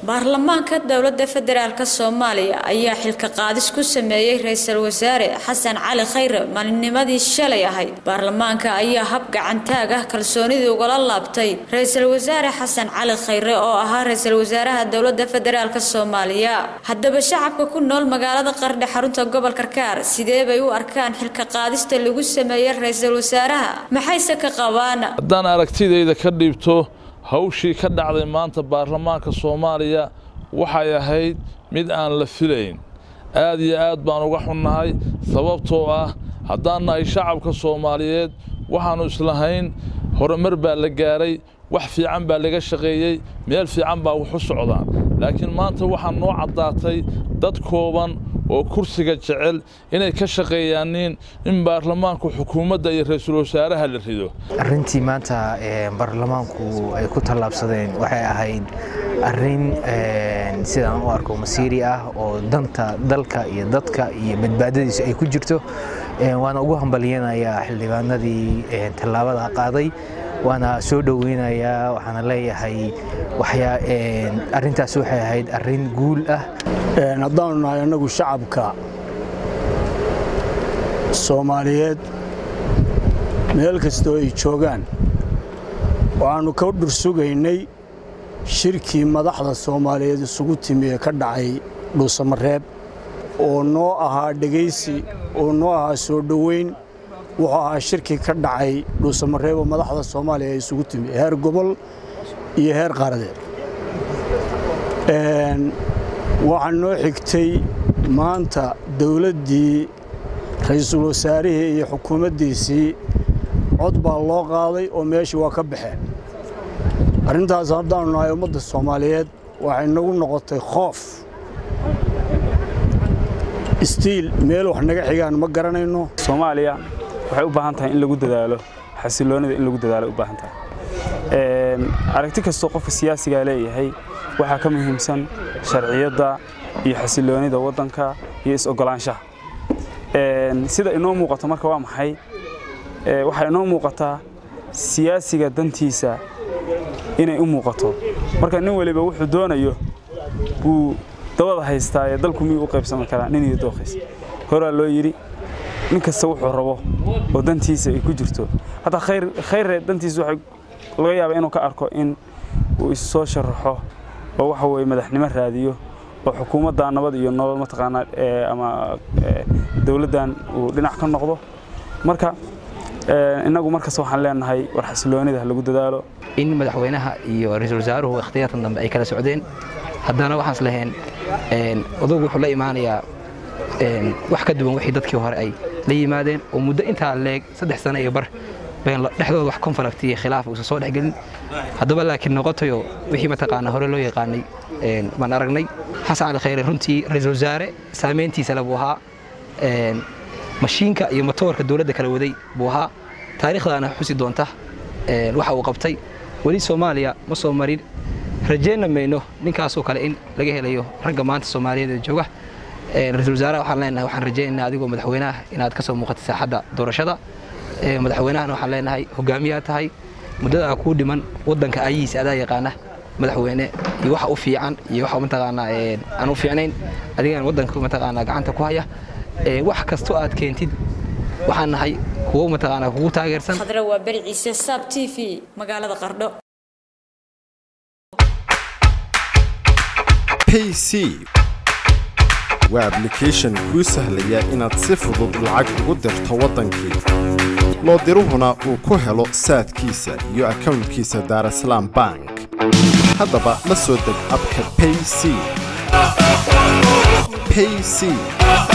baarlamaanka dowladda federaalk soomaaliya ayaa xilka qaadis ku sameeyey ra-iisul wasaare xasan cali khayre maalinnimadii shalay ahayd baarlamaanka ayaa hab gacantaag ah kalsoonidii ugala laabtay ra-iisul wasaare xasan cali khayre oo ahaa ra-iisul wasaaraha dowladda federaalk soomaaliya haddaba shacabka ku nool magaalada qardhe xarunta gobol karkaar sidee bay u arkaan xilka qaadista lagu sameeyey ra-iisul wasaaraha maxayse ka qabaan haddaan aragtidayda ka dhiibto hawshii ka dhacday maanta baarlamaanka soomaaliya waxay ahayd mid aan la filayn aad iyo aad baan uga xunnahay sababtoo ah haddaan nahay shacabka soomaaliyeed waxaannu islahayn horumar baa la gaaray wax fiican baa laga shaqeeyey meel fiican baa wax u socdaan laakiin maanta waxaa noo caddaatay dad kooban oo kursiga jecel inay ka shaqeeyaaniin in baarlamaanku xukuumadda iyo ra-iisul wasaaraha la rido arrintii maanta baarlamaanku ay ku tallaabsadeen waxay ahayd arrin sidaan u arko masiiri ah oo danta dalka iyo dadka iyo badbaadadiisu ay ku jirto waana ugu hambalyanayaa xildhibaanadii tallaabada qaaday waana soo dhoweynayaa waxaana leeyahay arrintaas waxay ahayd arrin guul ah haddaanu nahay annagu shacabka soomaaliyeed meel kastoo ay joogaan waxaannu ka dhursugaynay shirkii madaxda soomaaliyeed isugu timi ee ka dhacay dhuusamareeb oo noo ahaa dhegaysi oo noo ahaa soo dhoweyn wuxuu ahaa shirkii ka dhacay dhuusamareeb oo madaxda soomaaliya ay isugu timi heer gobol iyo heer qaaradeed waxaa noo xigtay maanta dawladdii ra'iisul wasaarihii iyo xukuumaddiisii cod baa loo qaaday oo meeshii waa ka baxeen arrintaas haddaannu nahay ummadda soomaaliyeed waxay nagu noqotay khoof istiil meel wax naga xigaan ma garanayno soomaaliya waxay u baahan tahay in lagu dadaalo xasiloonida in lagu dadaalo u baahan tahay aragti kastoo qofka siyaasigaa leeyahay waxaa ka muhiimsan sharciyadda iyo xasiloonida waddanka iyo is-ogolaanshaha sida inoo muuqato marka waa maxay waxaa inoo muuqataa siyaasiga dantiisa inay u muuqato marka nin waliba wuxuu doonayo buu dabada haystaa ee dalku miyuu u qaybsami karaa nin iyo dooqiis horaa loo yidhi nin kasta wuxuu rabo oo dantiisa ay ku jirto hataa khayrre dantiisa waxay laga yaabaa inuu ka arko in uu issoo sharaxo oo waxa weye madaxnimo raadiyo oo xukuumadda nabad iyo nolol mataqaanaa ama dowladdan uu dhinac ka noqdo marka innagu markasta waxaan leenahay war xasiloonida ha lagu dadaalo in madaxweynaha iyo ra-iisul wasaaruhu ikhtiyaartan dambe ay kala socdeen haddana waxaan is lahayn odagu wuxuu la imaanayaa wax ka duwan wixii dadkii hore ay la yimaadeen oo muddo intaa leeg saddex sano iyo bar bayn dhexdooda wax konflict iyo khilaaf uusan soo dhexgelin haddaba laakiin noqotayo wixii mataqaanaa hore loo yaqaanay baan aragnay xasan cali khayre runtii ra-iisul wasaare saamayntiisa le buu ahaa mashiinka iyo matoorka dowladda kala waday buu ahaa taariikhdaana xusi doonta waxa uu qabtay weli soomaaliya ma soo marin rajayna mayno ninkaasoo kale in laga helayo ragga maanta soomaaliyeed ee jooga ra-iisul wasaaraha waxaan leenahay waxaan rajaynaynaa adigoo madaxweynaha inaad ka soo muuqatay saaxadda doorashada madaxweynahana waxaan leenahay hogaamiyaa tahay muddadaa kuu dhiman waddanka ayahiisa adaa yaqaana madaxweyne iyo waxa u fiican iyo waxa mataqaanaa aan u fiicnayn adigaan waddanka mataqaanaa gacanta ku haya wax kastoo aad keentid waxaan nahay kuwo mataqaanaa kugu taageersan khadra waa beri ciise saab t v magaalada qardho pc waa ablication kuu sahlaya inaad si fudud lacag ugu dirto waddankii loo diruhuna uu ku helo saadkiisa iyo akownkiisa daarasalaam bank haddaba la soo deg abka payc payc